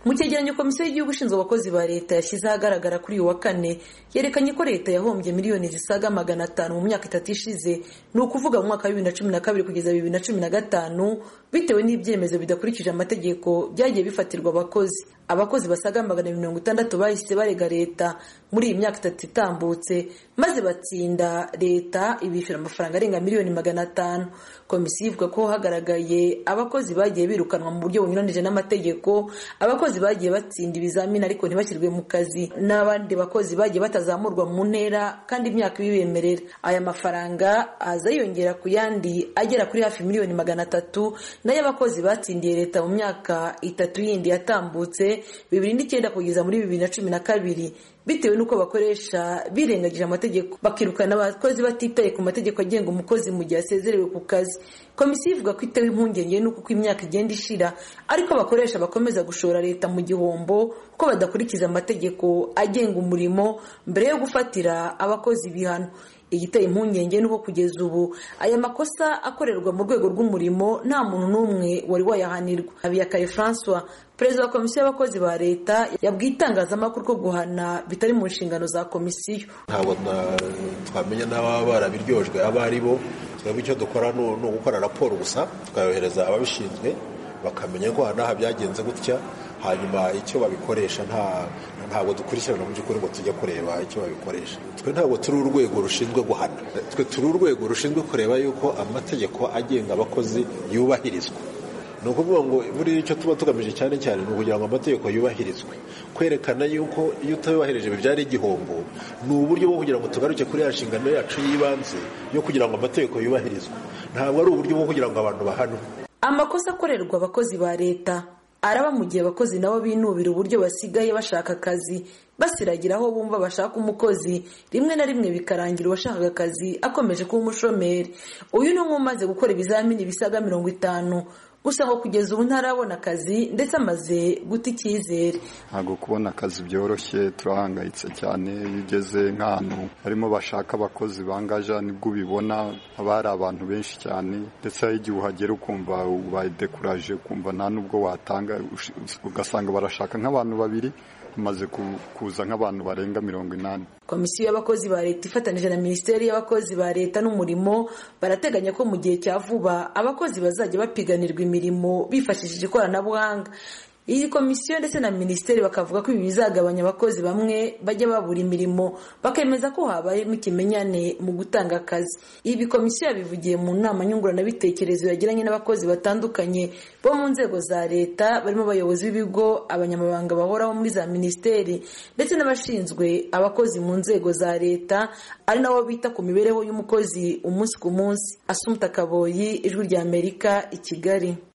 mu cyegeranyo komisiyo y'igihugu ishinzwe abakozi ba leta yashyize ahagaragara kuri uyu wa kane yerekanye ko leta yahombye miliyoni zisaga magana atanu mu myaka itatu ishize ni ukuvuga mu mwaka wa bibiri na cumi na kabiri kugeza bibiri na cumi na gatanu bitewe n'ibyemezo bidakurikije amategeko byagiye bifatirwa abakozi abakozi basaga magana mirongo itandatu bahise barega leta muri iyi myaka itatu itambutse maze batsinda leta ibishyura amafaranga arenga miliyoni magana atanu komisiyo ivuga ko hagaragaye abakozi bagiye birukanwa mu buryo bunyuranije n'amategeko abakozi bagiye batsinda ibizamini ariko ntibashyirwe mu kazi n'abandi bakozi bagiye batazamurwa mu ntera kandi imyaka ibibemerera aya mafaranga aza yiyongera ku yandi agera kuri hafi miliyoni magana atatu nayo abakozi batsindiye leta mu myaka itatu yindi yatambutse bibiri n'icyenda kugeza muri bibiri na cumi na kabiri bitewe n'uko bakoresha birengagije amategeko bakirukana abakozi batitaye ku mategeko agenga umukozi mu gihe asezerewe ku kazi komisiyo ivuga ko itewe impungenge n'uko uko imyaka igenda ishira ariko abakoresha bakomeza gushora leta mu gihombo ko badakurikiza amategeko agenga umurimo mbere yo gufatira abakozi ibihano igiteye impungenge nuko kugeza ubu aya makosa akorerwa mu rwego rw'umurimo nta muntu n'umwe wari wayahanirwa habiyakaye francois perezida wa komisiyo y'abakozi ba leta yabwiye itangazamakuru ko guhana bitari mu nshingano za komisiyo ntabwo twamenya n'ababa barabiryojwe abo ari bo twebwe icyo dukora ni ugukora raporo gusa tukayohereza ababishinzwe bakamenya ko aha byagenze gutya hanyuma icyo babikoresha ntabwo dukurikirana mu by'ukuri ngo tujya kureba icyo babikoresha twe ntabwo turi urwego rushinzwe guhana twe turi urwego rushinzwe kureba yuko amategeko agenga abakozi yubahirizwa ni ukuvuga ngo buriya icyo tuba tugamije cyane cyane ni ukugira ngo amategeko yubahirizwe kwerekana yuko iyo utayubahirije bibyara igihombo ni uburyo bwo kugira ngo tugaruke kuri ya nshingano yacu y'ibanze yo kugira ngo amategeko yubahirizwe ntabwo ari uburyo bwo kugira ngo abantu bahanwe amakosa akorerwa abakozi ba leta araba mu gihe abakozi nabo binubira uburyo basigaye bashaka akazi basiragira aho bumva bashaka umukozi rimwe na rimwe bikarangira uwashakaga akazi akomeje kuba umushomeri uyu ni umwe umaze gukora ibizamini bisaga mirongo itanu gusa aho kugeza ubu ntarabona akazi ndetse amaze guta icyizere ntabwo kubona akazi byoroshye turahangayitse cyane iyo ugeze nk'ahantu harimo bashaka abakozi bangaja nibwo ubibona haba hari abantu benshi cyane ndetse igihe uhagera ukumva ubayidekuraje ukumva nta n'ubwo watanga ugasanga barashaka nk'abantu babiri hamaze kuza nk'abantu barenga mirongo inani komisiyo y'abakozi ba leta ifatanije na minisiteri y'abakozi ba leta n'umurimo barateganya ko mu gihe cya vuba abakozi bazajya bapiganirwa imirimo bifashishije ikoranabuhanga iyi komisiyo ndetse na minisiteri bakavuga ko ibi bizagabanya abakozi bamwe bajya babura imirimo bakemeza ko habayemo ikimenyane mu gutanga akazi ibi komisiyo yabivugiye mu nama nyunguranabitekerezo yagiranye n'abakozi batandukanye bo mu nzego za leta barimo abayobozi b'ibigo abanyamabanga bahoraho muri za minisiteri ndetse n'abashinzwe abakozi mu nzego za leta ari nabo bita ku mibereho y'umukozi umunsi ku munsi asumuta kaboyi ijwi ry'amerika i kigali